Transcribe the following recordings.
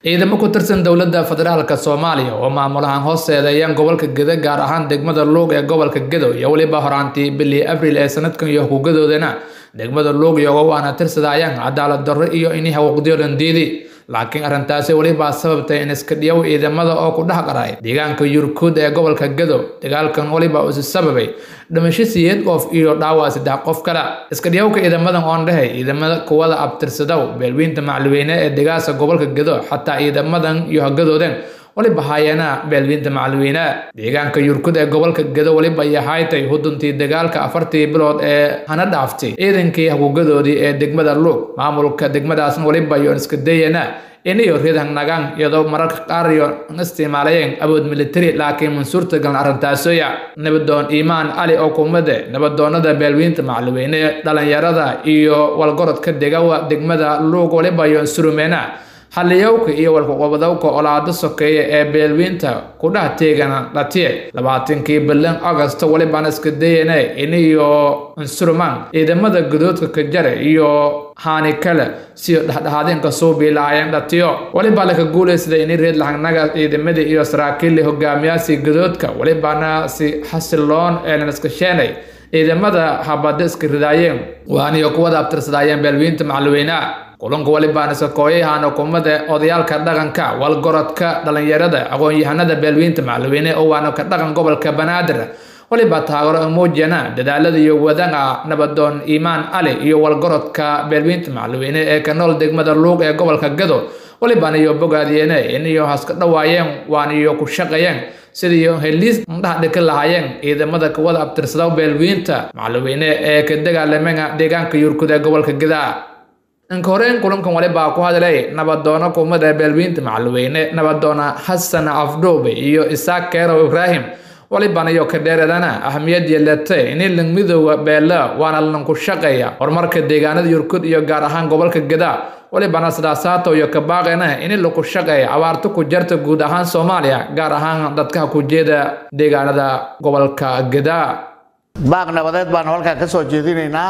ciidamo ku tirsan dowladda federaalka soomaaliya oo maamulahaan hooseedayaan gobolka gedo gaar ahaan degmada luug ee gobolka gedo iyo weliba horaantii bilii abriil ee sanadkan iyo xukuugadoodana degmada luug iyago waana tirsadayaan cadaalad darro iyo inay xaquuqdiyoodan diidi laakiin arrintaasi welibaa sababtay in iska dhiyow ciidamada oo ku dhex qaray deegaanka yurkuud ee gobolka gedo dagaalkan weliba usi sababay dhimasho siyeed qof iyo dhaawac saddex qof kale iska dhiyowka ciidamadan oon dhehay ciidamada kuwada abtirsadow beelweynta macluweyne ee degaasa gobolka gedo xataa ciidamadan iyo hagadoodan weliba haayeena beelweynta macluweyne deegaanka yurkud ee gobolka gedo weliba yahaaytay huduntii dagaalka afartii bilood ee hana dhaaftay ciidankii haguugadoodii ee degmada luug maamulka degmadaasna weliba yoon iska dayana inayo ridan nagaan iyadoo mararka qaar iyo isticmaalayeen awood militari laakiin mansuurta galan arrintaasoya nabadoon iimaan cali oo kumade nabadoonada beelweynta macluweyne dhalinyarada iyo walgorodka degawa degmada luug weliba yoon surumeena xalliyowka iyo walkuqobadowka olaado sokeeya ee beelweynta kudhaha teegana dhatiye labaatankii bilan agosto welibaan iska dayane iniyo insurman ciidamada gudoodka kajare iyo haani kale siyo dhexdhexaadeenka suubii lahaayeen dhatiyo welibaa laka guulaysada ini reed lahagnaga ciidamadii iyo saraakiilii hogaamiyaasii gudoodka welibaana si xasiloon eelan iska sheenay ciidamada habada iska ridaayeen waaniyo kuwada abtirsadaayeen beelweynta macluweyneha kulanka welibaana sakooyahan xukuumadda odayaalka dhaqanka walgorodka dhalinyarada aqoon-yahanada beelweynta macluweyne oo waana ka dhaqan gobolka banaadir weliba taagaro muujiyana dadaalada iyo wadana nabadoon iimaan cali iyo walgorodka beelweynta macluweyne ee ka nool degmada luug ee gobolka gado welibaan iyo bogaadiyene iniyo haska dhawaayeen waan iyo ku shaqayeen sidii heliis indhaha dhika lahaayeen ciidamada kuwada abtirsada beelweynta macluweyne ee ka dagaalameen deegaanka yurkud ee gobolka gada inka horeyn kulankan walibaa ku hadlay nabadoono kumada beelweynta macluweyne nabadoona xasan afdhoobe iyo isaaq keerow ibraahim waliban iyo kadheeradana ahamiyad yeelate ini lang midooda beela waana lanku shaqeeya horumarka deegaanada yurkud iyo gaar ahaan gobolka geda walibana sidaasaata iyo kabaaqena ini laku shaqeeya abaarto ku jarta guud ahaan soomaaliya gaar ahaan dadka ku jeeda deegaanada gobolka geda baaq nabadeed baan halkaa ka soo jeedinaynaa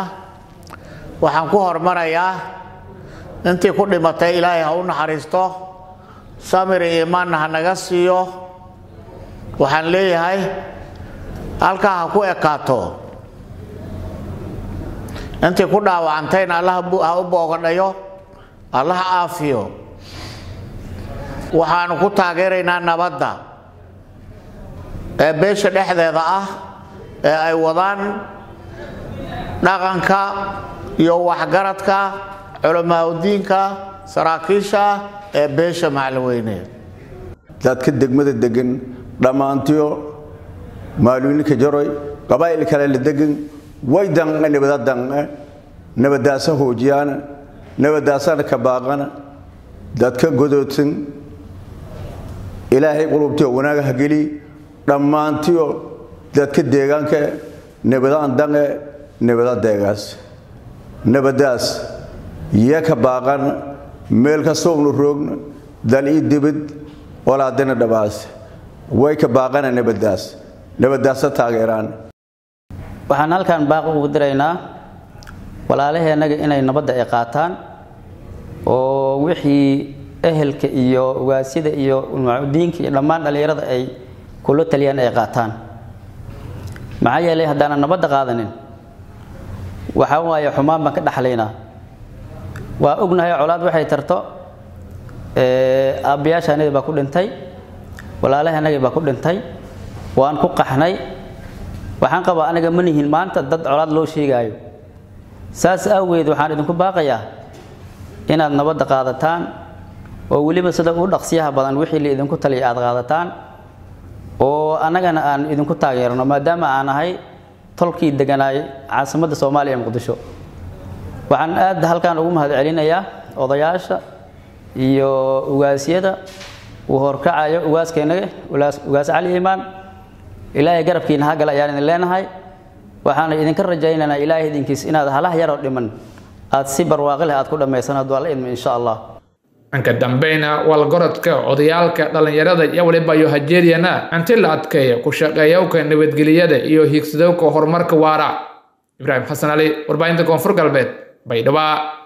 waxaan ku hormarayaa intii ku dhimatay ilaahay ha u naxariisto samir iyo imaanna ha naga siiyo waxaan leeyahay halkaa ha ku ekaato intii ku dhaawacantayna allah ha u boogadhayo allah ha aafiyo waxaanu ku taageeraynaa nabadda ee beesha dhexdeeda ah ee ay wadaan dhaqanka iyo waxgaradka culamaauddiinka saraakiisha ee beesha macluweyne dadka degmada degan dhammaantiyo maaluuninka jaroy qabaa'il kale la degan way danqe nabada danqe nabadaasa hoojiyaana nabadaasana ka baaqana dadka godoodsan ilaahay qulubtiyo wanaaga ha geli dhammaantiyo dadka deegaanka nabadaan danqe nabada deegaas nabadaas iyo ka baaqan meel kastoonu roogna dal ii dibad walaadina dhabaas way ka baaqana nabadaas nabadaasa taageeraan waxaan halkan baaq ugu diraynaa walaalaheennaga inay nabadda ay qaataan oo wixii ehelka iyo ugaasyada iyo ulmacudiinka iyo dhammaan dhallinyarada ay kula taliyaan ay qaataan maxaa yeelay haddaanan nabadda qaadanin waxaa waaye xumaan baan ka dhaxlaynaa waa ognahay colaad waxay tarto aabbayaashaanadii baa ku dhintay walaalahanagii baa ku dhintay waan ku qaxnay waxaan qabaa aniga ma nihin maanta dad colaad loo sheegaayo saas awgeed waxaan idinku baaqayaa inaad nabadda qaadataan oo weliba sida u dhaqsiyaha badan wixii la idinku taliya aad qaadataan oo annagana aan idinku taageerno maadaama aan ahay tolkii deganaay caasimadda soomaaliya ee muqdisho waxaan aad halkan ugu mahad celinayaa odayaasha iyo ugaasyada uu horkacayo ugaaskeennaga ugaas cali iimaan ilaahay garabkiina ha gala ayaan idin leenahay waxaana idinka rajaynaynaa ilaahay idinkiis inaad halah yaroo dhiman aad si barwaaqi leh aad ku dhammaysan hadduu alla idmo insha allah anka dambeyna walgorodka odayaalka dhallinyarada iyo waliba iyo hajeeriyana inti la adkeeya ku shaqeeyowka nabadgeliyada iyo hiigsadowka horumarka waara ibraahim xasan cali warbaahinta koonfur galbeed baydhabo